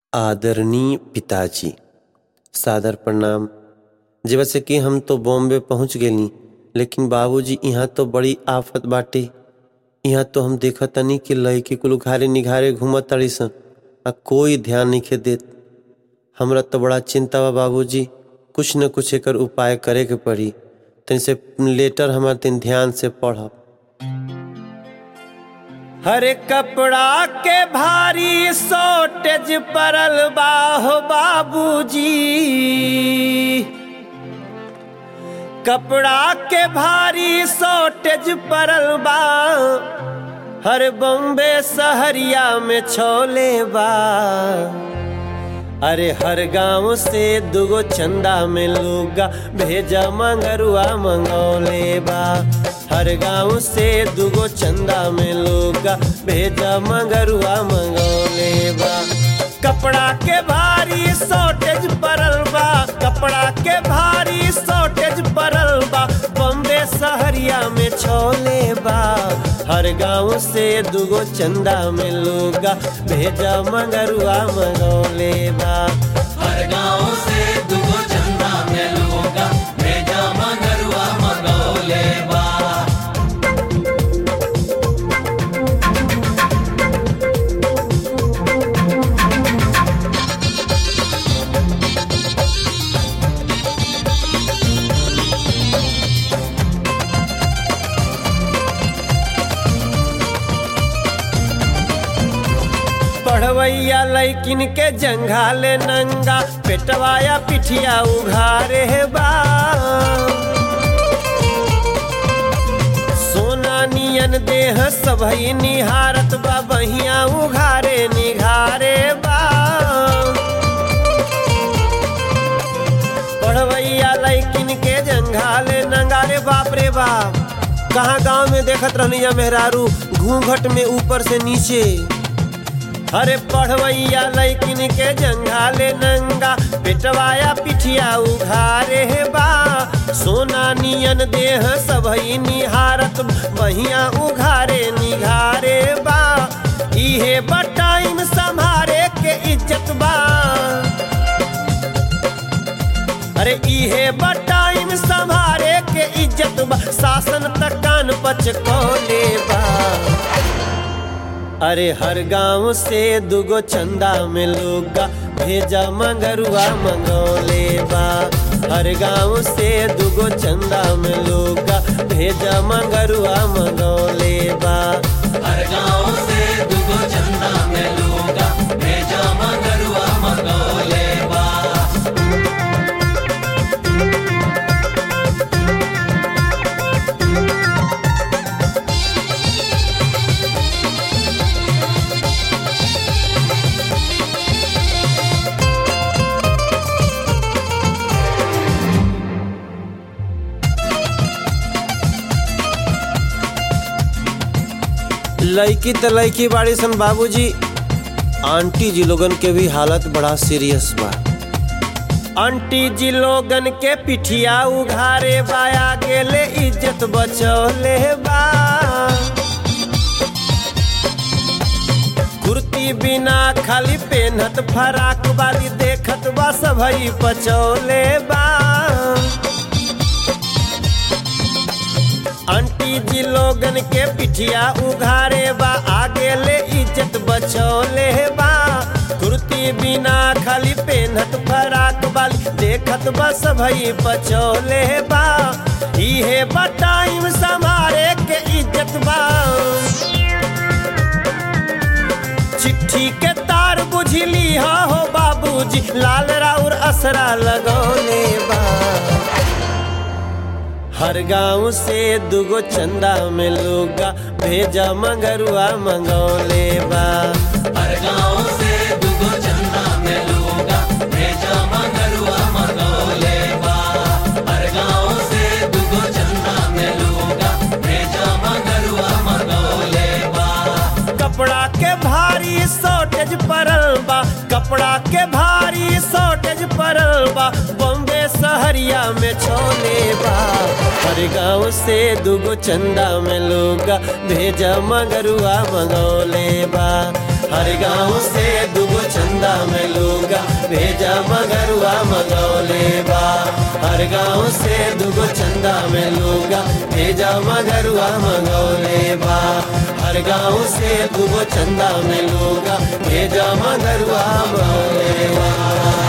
आदरणीय पिताजी सादर प्रणाम जैसे कि हम तो बॉम्बे पहुंच गेली लेकिन बाबूजी यहाँ तो बड़ी आफत बाटे यहाँ तो हम देखत तनी कि लड़की कुल घारे निघारे घूमत ताड़ी सन आ कोई ध्यान नहीं देत हमरा तो बड़ा चिंता बा बाबूजी कुछ न कुछ एकर उपाय करे के पड़ी तनि से लेटर हमार तनि ध्यान से पढ़ब हरे कपड़ा के भारी सोटेज परल बाहो बाबूजी कपड़ा के भारी सोटेज परल बा हर बॉम्बे सहरिया में छोले बा अरे हर गांव से दुगो चंदा में लूगा भेजा मंगरुआ मंगौले बा हर गांव से दुगो चंदा में लूगा भेजा मंगरुआ मंगौले बा कपड़ा के भारी शॉर्टेज परल बा कपड़ा के भारी शॉर्टेज परल बा बॉम्बे सहरिया में छोले बा हर गांव से दुगो चंदा में लूगा भेजा मंगरुआ मंगौले बा हर गांव से दुगो चंदा में लोगा भेजा मगरुआ मगौले बा पढ़वैया लैकिन के जंघाले नंगा पेटवाया पिठिया उघारे बा सोना नियन देह सबही निहारत बा बहिया उघारे निघारे बा पढ़वैया लैकिन के जंघाले नंगारे बाप रे बाप कहाँ गांव में देखत रहनी जा मेहरारू घूंघट में ऊपर से नीचे अरे पढ़वैया लैकिन के जंघाले नंगा पेटवाया पिठिया उघारे बा सोना नियन देह सबही निहारत बहिया उघारे निघारे बा इहे बटाइम संभारे के इज्जत बा अरे इहे बटाइम संभारे के इज्जत बा शासन तक कान पच कोले बा अरे हर गांव से दुगो चंदा में लोगा भेजा मंगरुआ मंगौले बा हर गांव से दुगो चंदा में लोगा भेजा मंगरुआ मंगौले बा हर गांव से दुगो चंदा में लोगा भेजा मगरुआ मगौले बा लड़की तो लड़की बाड़ी सन बाबूजी आंटी जी लोगन के भी हालत बड़ा सीरियस बा आंटी जी लोगन के पिठिया उघारे बाया गेले इज्जत बचौले बा कुर्ती बिना खाली पेनहत फराक वाली देखत बा सबई पचौले बा आंटी जी लोगन के पिठिया उघारे बा आगे ले इज्जत बचौले बा कुर्ती बिना खाली पेनहत फराक वाली देखत बा सबई पचौले बा इहे बटाइम संभारे के इज्जत बा चिट्ठी के तार बुझली हा हो बाबूजी लाल राउर असरा लगौले बा हर गांव से दुगो चंदा में लोगा भेजा मंगरुआ मंगौले बा हर गांव से दुगो चंदा में लोगा भेजा मगरुआ मगौले बा हर गांव से दुगो चंदा में लोगा भेजा मगरुआ मगौले बा कपड़ा के भारी शॉर्टेज परल बा कपड़ा के भारी शॉर्टेज परल बा बॉम्बे सहरिया में छोले बा हर गांव से दुगो चंदा में लोगा भेजा मगरुआ मंगौले बा हर गांव से दुगो चंदा में लोग भेजा मगरुआ मंगौले बा हर गाँव से दुगो चंदा में लूगा भेजा मगरुआ मंगौले बा हर गाँव से दुगो चंदा में लूगा भेजा मगरुआ मंगौले बा